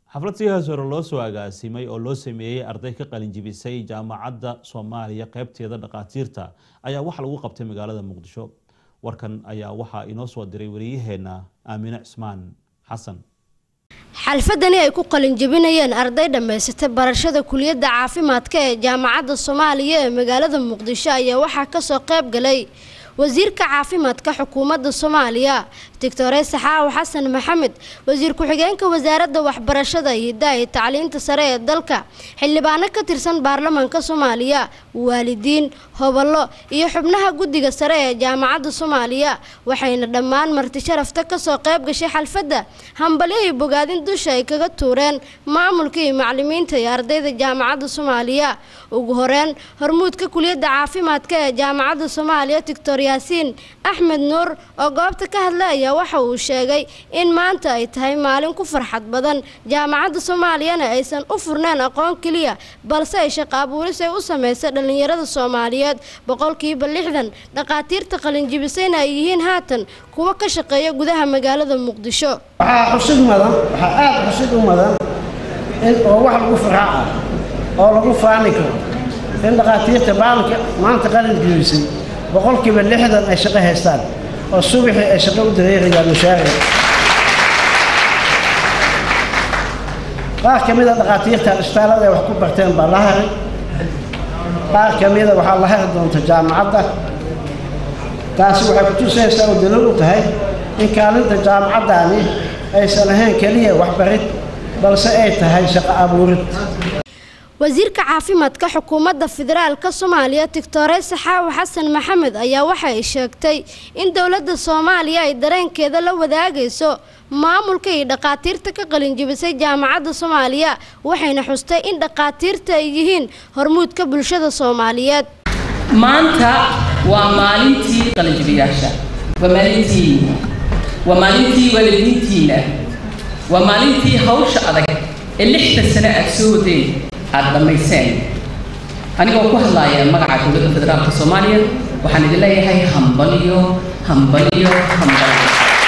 xaflad sidaas hore loo soo agaasimay oo loo sameeyey arday ka qalinjibisay jaamacadda soomaaliya qeybteeda dhakhaatiirta ayaa waxa lagu qabtay magaalada muqdisho warkan ayaa waxaa inoo soo diray wariyaheena aamine cismaan xasan xalfadani ay ku qalinjabinayeen arday dhammaysatay barashada kuliyadda caafimaadka ee jaamacadda soomaaliya ee magaalada muqdisho ayaa waxaa kasoo qayb galay wasiirka caafimaadka xukuumadda soomaaliya doctore saxaawo xasan maxamed wasiir ku-xigeenka wasaaradda waxbarashada hidaha iyo tacliinta sare ee dalka xildhibaano ka tirsan baarlamaanka soomaaliya waalidiin hoballo iyo xubnaha guddiga sare ee jaamacadda soomaaliya waxayna dhammaan marti sharafta kasoo qayb gashay xalfadda hambalyo iyo bogaadin dusha ay kaga tuureen maamulka iyo maclimiinta iyo ardayda jaamacadda soomaaliya ugu horeyn hormuudka kuliyadda caafimaadka ee jaamacadda soomaaliya doctor yaasiin axmed nuur oo goobta ka hadlay ayaa waxa uu sheegay in maanta ay tahay maalin ku farxad badan jaamacadda soomaaliyana aysan u furneen aqoon keliya balse ay shaqo abuuris ay u samaysay dhallinyarada soomaaliyeed boqolkiiba lixdan dhakhaatiirta qalinjibisayna ay yihiin haatan kuwa ka shaqeeya gudaha magaalada muqdisho waxaa xusid mudan waxaa aada xusid u mudan in oo wax lagu farxa ah oo lagu faani karo in dhakhaatiirta baalanka maanta qalin jibisay boqolkiiba lixdan ay shaqo haystaan oo subaxii ay shaqo u dareerayaan mushaaric qaar ka mida dhakhaatiirta isbitaallada ay wax ku barteen baa la haray qaar ka mida waxaa la hari doonta jaamacadda taasi waxay ku tusaysaa oo daliil u tahay in kaalinta jaamacaddaani aysan ahayn keliya waxbarid balse ay tahay shaqo abuurid wasiirka caafimaadka xukuumadda federaalka soomaaliya doctore saxaawo xasan maxamed ayaa waxa ay sheegtay in dowladda soomaaliya ay dareenkeeda la wadaagayso maamulka iyo dhakhaatiirta ka qalinjibisay jaamacadda soomaaliya waxayna xustay in dhakhaatiirta ay yihiin hormuudka bulshada soomaaliyeed maanta waa maalintii qalinjibiyaasha waa maalintiina waa maalintii waalidiintiina waa maalintii hawsha adag ee lixda sane aad soo wadeen aada dhammayseen anigoo ku hadlaaya magaca dowladda federaalka soomaaliya waxaan idin leeyahay hambaliyo hambaliyo hambaliyo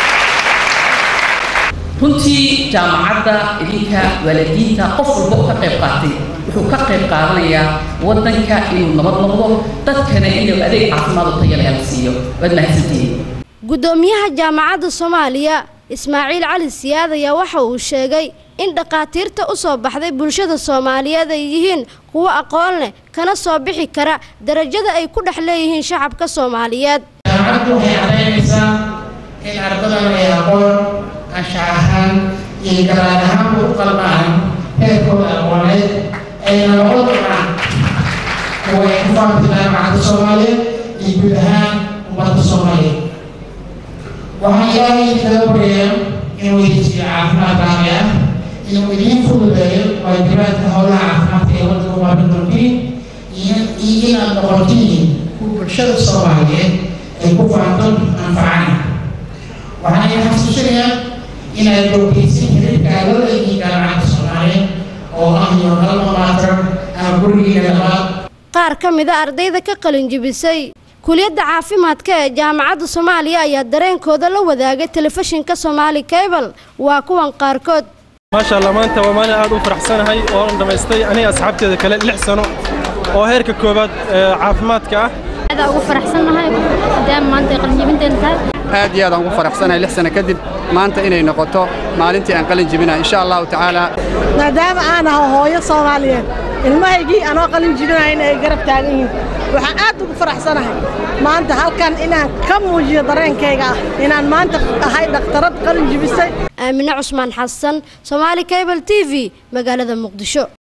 runtii jaamacadda idinka waalidiinta qof walba oo ka qayb qaatay wuxuu ka qayb qaadanayaa waddanka inuu nabad noqdo dadkana inuu adeeg caafimaad oo tayale la siiyo waad mahadsantihiin guddoomiyaha jaamacadda soomaaliya ismaaciil cali siyaad ayaa waxa uu sheegay in dhakhaatiirta u soo baxday bulshada soomaaliyeed ay yihiin kuwo aqoon leh kana soo bixi kara darajada ay ku dhex leeyihiin shacabka soomaaliyeed jaamacaddu waxay caddaynaysaa in ardadan ay aqoon anshax ahaan iyo garaad ahaanba u qalbaan heerkooda aqooneed ayna noqon doonaan kuwa ay ku faafta jaamacadda soomaaliyeed iyo guud ahaan ummadda soomaaliyeed waxaan ilaahay kaga baryayaa inuu idinsiiyo caafimaad raami ah inuu idiin fududeeyo waajibaadka howlaha caafimaadka ee waddanka umaabin doontiin iyo inaad noqotiin kuwa bulshada soomaaliyeed ay ku faanto anfacana waxaan idin xasuusinayaa inaad joogtaysin xiriirka aadada iyo jaamacadda soomaaliyeed oo ah iyo kalma maatran ama gurigiina labaad qaar ka mida ardayda ka qalinjibisay kuliyadda caafimaadka ee jaamacadda soomaaliya ayaa dareenkooda la wadaagay telefishinka soomaali cable waa kuwan qaarkood maasha allah maanta waa maalin aad u faraxsanahay oo aan dhammaystay aniga asxaabteeda kale lix sano oo heerka koowaad caafimaadka ah aad ugu faraxsanahay maadaama maanta ay qalinjibinteena tahay aad iyo aad aan ugu faraxsanahay lix sano kadib maanta inay noqoto maalintii aan qalin jibinahay insha allahu tacaala maadaama aan aho hooyo soomaaliyeed ilmahaygii anoo qalin jibinayna ay garab taagan yihiin waxaan aad ugu faraxsanahay maanta halkan inaan ka muujiyo dareenkayga ah inaan maanta ahay dhakhtarad qalin jibisay aamine cusmaan xasan soomaali cable t v magaalada muqdisho